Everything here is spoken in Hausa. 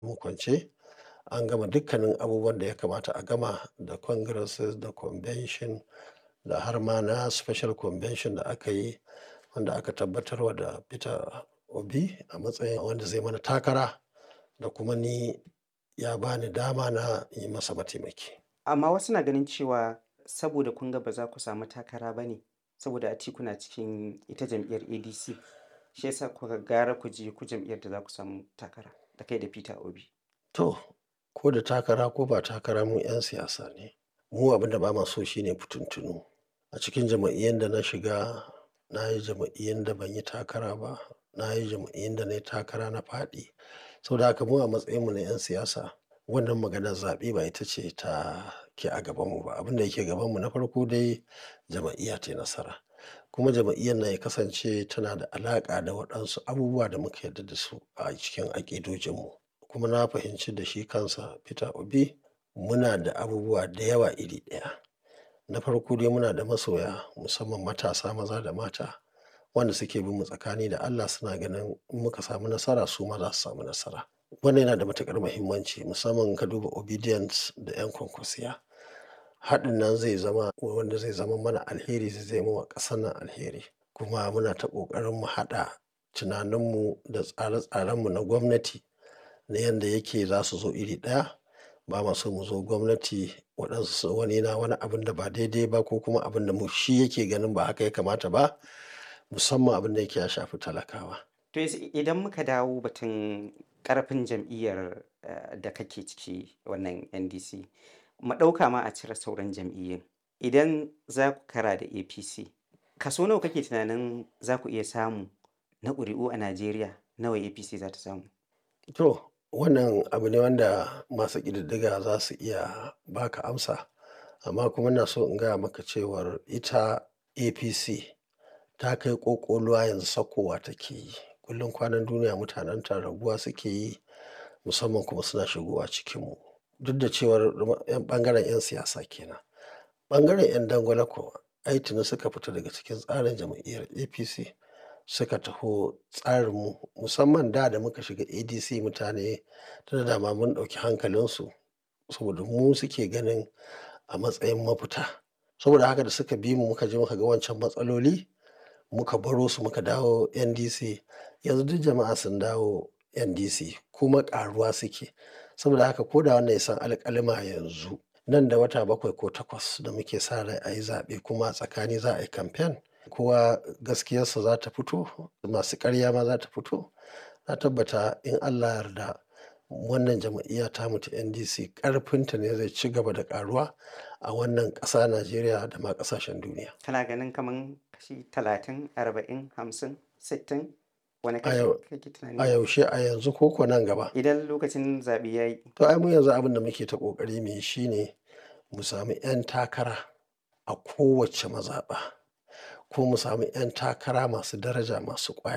mu kwance an gama dukkanin abubuwan da ya kamata a gama da congresses da convention da har ma na special convention da aka yi wanda aka tabbatarwa da Peter Obi a matsayin wanda zai mana takara da kuma ni ya ba ni dama na yi masa mataimaki. Amma wasu na ganin cewa saboda kun ga ba za ku samu takara ba ne saboda Atiku na cikin ita jam'iyyar ADC shi yasa kuka gara ku je ku jam'iyyar da za ku samu takara da kai da Peter Obi. To, ko da takara ko ba takara mu 'yan siyasa ne. Mu abin da ba ma so shine fituntunu. A cikin jam'iyyun da na shiga, na yi jam'iyyun da ban yi takara ba, na yi jam'iyyun da na yi takara na faɗi. Saboda haka mu a matsayinmu na 'yan siyasa, wannan maganar zaɓe ba ita ce ta ke a gabanmu ba. Abin da yake gabanmu na farko dai jam'iyya ta yi nasara. Kuma jam'iyyar nan ya kasance tana da alaƙa da waɗansu abubuwa da muka yarda da su a cikin aƙidojinmu. Kuma na fahimci da shi kansa Peter Obi muna da abubuwa da yawa iri ɗaya. Na farko dai muna da masoya musamman matasa maza da mata wanda suke bin mu tsakani da Allah suna ganin in muka samu nasara su ma za su samu nasara. Wannan yana da matuƙar muhimmanci musamman in ka duba Obedience da 'yan kwankwasiya. Haɗin nan zai zama wanda zai zama mana alheri zai zama wa ƙasar nan alheri. Kuma muna ta ƙoƙarin mu haɗa tunaninmu da tsare-tsarenmu na gwamnati na yanda yake za su zo iri ɗaya. Ba ma so mu zo gwamnati waɗansu wani yana wani abun da ba daidai ba ko kuma abin da mu shi yake ganin ba haka ya kamata ba musamman abin da yake ya shafi talakawa. To yanzu idan muka dawo batun ƙarfin jam'iyyar eh, da kake ciki wannan NDC, mu ɗauka ma a cire sauran jam'iyyun. Idan za ku kara da APC, kaso nawa kake tunanin za ku iya samu na ƙuri'u a Najeriya nawa APC za ta samu? To, wannan abu ne wanda masu ƙididdiga za su iya ba ka amsa. Amma kuma ina so in gaya maka cewar ita APC ta kai ƙoƙoluwa yanzu saukowa take yi. Kullum kwanan duniya mutanenta raguwa suke yi musamman kuma suna shigowa cikinmu. Duk da cewar 'yan ɓangaren 'yan siyasa kenan. Ɓangaren 'yan dangwale kuwa ai tuni suka fita daga cikin tsarin jam'iyyar APC suka taho tsarinmu musamman da da muka shiga ADC mutane tunda dama mun ɗauki hankalinsu saboda mu suke ganin a matsayin mafita. Saboda haka da suka bi mu muka je muka ga wancan matsaloli muka baro su muka dawo NDC. Yanzu duk jama'a sun dawo NDC kuma ƙaruwa suke. Saboda haka ko da wannan ya san alƙalima yanzu nan da wata bakwai ko takwas da muke sa rai a yi zaɓe kuma a tsakani za a yi kamfen. Kowa gaskiyarsa za ta fito, masu ƙarya ma za ta fito. Na tabbata in Allah yarda wannan jam'iyya tamu ta NDC ƙarfinta ne zai ci gaba da ƙaruwa a wannan ƙasa Najeriya da ma ƙasashen duniya. Kana ganin kaman kashi talatin, arba'in, hamsin, sittin? Wane A kashi yau, kake a tunani? yaushe a yanzu ko ko nan gaba. Idan lokacin zaɓe ya yi. To ai mu yanzu abin da muke ta ƙoƙari mu yi shine mu sami 'yan takara a kowace mazaɓa ko mu sami 'yan takara masu daraja masu ƙwari.